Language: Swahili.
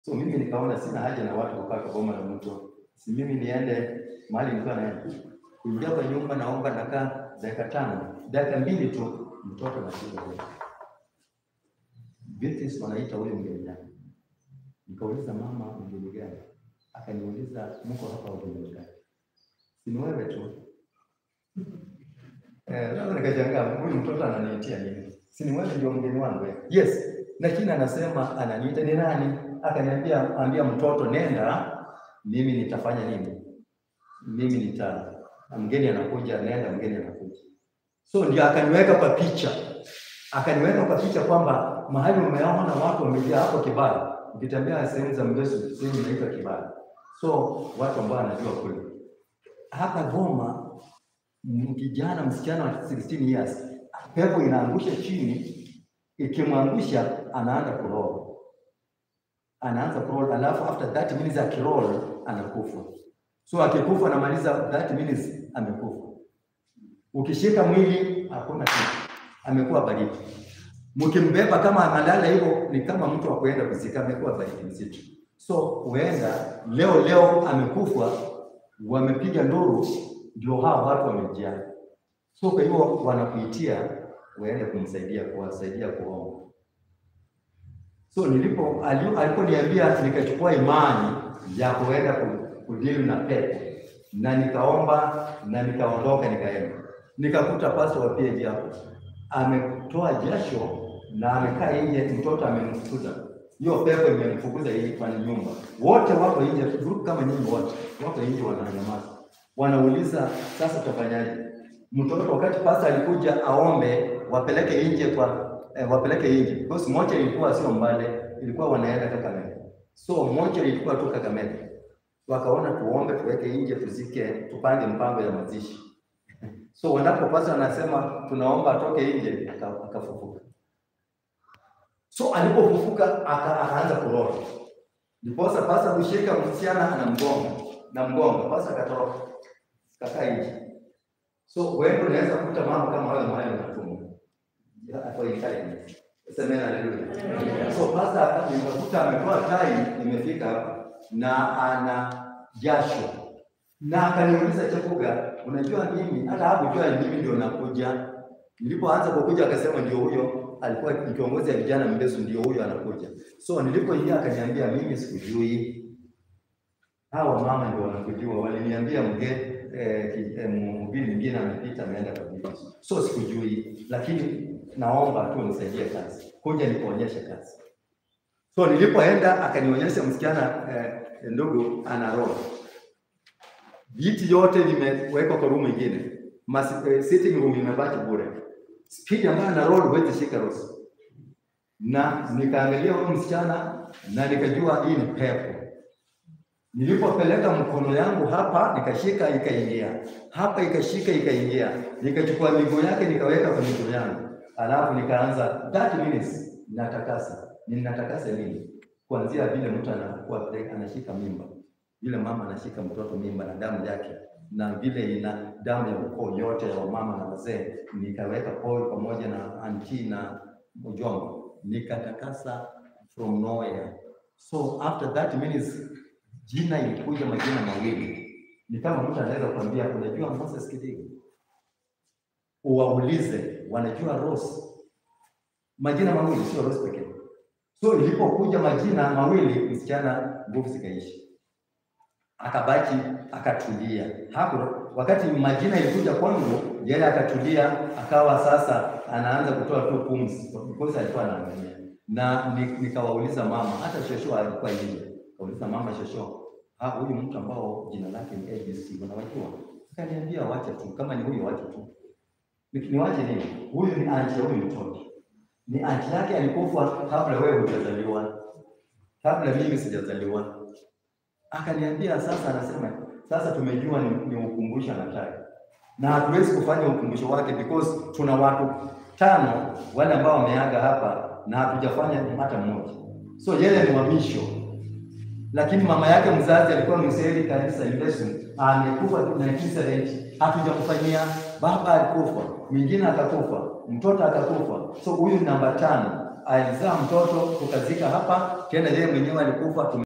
So mimi nikaona sina haja na watu kukaa kwa boma la mtu, si mimi niende mahali nilikuwa naenda. Kuingia kwa nyumba, naomba, nakaa dakika tano, dakika mbili tu, mtoto anapiga hodi. Beatrice wanaita huyo mgeni nani? Nikauliza mama, mgeni gani? Akaniuliza mko hapa wageni gani? Si ni wewe tu. Eh, sasa nikashangaa huyu mtoto ananiitia nini? Si ni wewe ndio mgeni wangu? eh? Yes. Lakini anasema ananiita ni nani? Akaniambia ambia mtoto nenda, mimi nitafanya nini? Mimi nita mgeni anakuja, nenda mgeni anakuja. So ndio akaniweka kwa picha. Akaniweka kwa picha kwamba mahali umeona watu wamejaa hapo Kibara. Ukitembea sehemu za Mbesu, sehemu inaitwa Kibara. So watu ambao wanajua kule. Hapa Goma m- kijana msichana wa 16 years pepo inaangusha chini, ikimwangusha anaanza kuroll, anaanza kuroll, alafu after 30 minutes akiroll anakufa. So akikufa anamaliza 30 minutes amekufa. Ukishika mwili hakuna kitu, amekuwa baridi. Mkimbeba kama analala hivyo, ni kama mtu wa kuenda kuzika, amekuwa baridi mzito. So huenda leo leo amekufa, wamepiga nduru, ndio hao watu wamejaa. So kwa hivyo wanakuitia uende kumsaidia, kuwasaidia kuomba. So nilipo ali- aliponiambia nikachukua imani ya kuenda ku- kudili na pepo na nikaomba na nikaondoka nikaenda. Nikakuta pastor wa PAG hapo ametoa jasho na amekaa nje, mtoto amemfukuza. Hiyo pepo imemfukuza hii kwa nyumba. Wote wako nje, group kama nyinyi wote wako nje wananyamaza. Wanauliza sasa tutafanyaje? Mtoto wakati pastor alikuja aombe wapeleke nje kwa eh, wapeleke nje. Because moja ilikuwa sio mbale, ilikuwa wanaenda Kakamega. So moja ilikuwa tu Kakamega. Wakaona tuombe tuweke nje tuzike, tupange mpango ya mazishi. So wanapopasa anasema tunaomba atoke nje, aka- akafufuka. So alipofufuka aka, akaanza kuroga. Ndiposa pasa kushika msichana anamgonga na mgonga, pasa akatoroka kakaa nje. So wewe unaweza kukuta mambo kama hayo mahali unatumwa hapo intelligence. Sema haleluya. So pasa nikakuta ametoa tai imefika hapa na ana jasho na akaniuliza Chakuga, unajua mimi hata hakujua mimi ndio nakuja. Nilipoanza kukuja akasema ndio huyo, alikuwa ni kiongozi ya vijana Mbesu, ndio huyo anakuja. So nilipoingia akaniambia mimi sikujui, hawa mama ndio wanakujua. Waliniambia mge eh, ki- eh, mhubiri mwingine amepita ameenda kwa bibi. So sikujui, lakini naomba tu nisaidie kazi, kuja nikuonyeshe kazi. So nilipoenda akanionyesha msichana eh, ndugu ana roho viti yote vimewekwa kwa room ingine, Mas, eh, sitting room imebaki bure. Speed ambayo ana roll huwezi shika Rose. Na nikaangalia huyo msichana na nikajua hii ni pepo. Nilipopeleka mkono yangu hapa nikashika ikaingia, hapa ikashika ikaingia, nikachukua miguu yake nikaweka kwa miguu yangu, alafu nikaanza 30 minutes natakasa. Ninatakasa nini? Kuanzia vile mtu anakuwa pre- anashika mimba vile mama anashika mtoto mimba na damu yake na vile ina damu ya ukoo yote ya wamama na wazee, nikaweka Paul pamoja na anti na mjomba, nikatakasa from nowhere. So after 30 minutes jina ilikuja majina mawili, ni kama mtu anaweza kuambia, unajua Moses Kidigo, uwaulize, wanajua Rose, majina mawili, sio Rose pekee. So ilipokuja majina mawili, msichana nguvu zikaishi akabaki akatulia hapo. Wakati majina ilikuja kwangu, yeye akatulia, akawa sasa anaanza kutoa tu pumzi, because alikuwa anaangalia na ni- nikawauliza mama, hata shosho alikuwa nje, kauliza mama, shosho, ah, huyu mtu ambao jina lake ni ABC unawajua? Akaniambia wache tu, kama ni huyo wache tu. Ni- Niwache nini? Huyu ni anti ya huyu mtoto, ni anti yake alikufa kabla wewe hujazaliwa, kabla mimi sijazaliwa akaniambia sasa, anasema sasa tumejua ni, ni ukumbusho anataka, na hatuwezi kufanya ukumbusho wake because tuna watu tano wale ambao wameaga hapa na hatujafanya hata mmoja, so yeye ni wa misho, lakini mama yake mzazi alikuwa mseli kanisa Yesu, amekufa 1970 hatujamfanyia. Baba alikufa, mwingine akakufa, mtoto akakufa, so huyu ni namba tano alizaa mtoto tukazika hapa, tena yeye mwenyewe alikufa.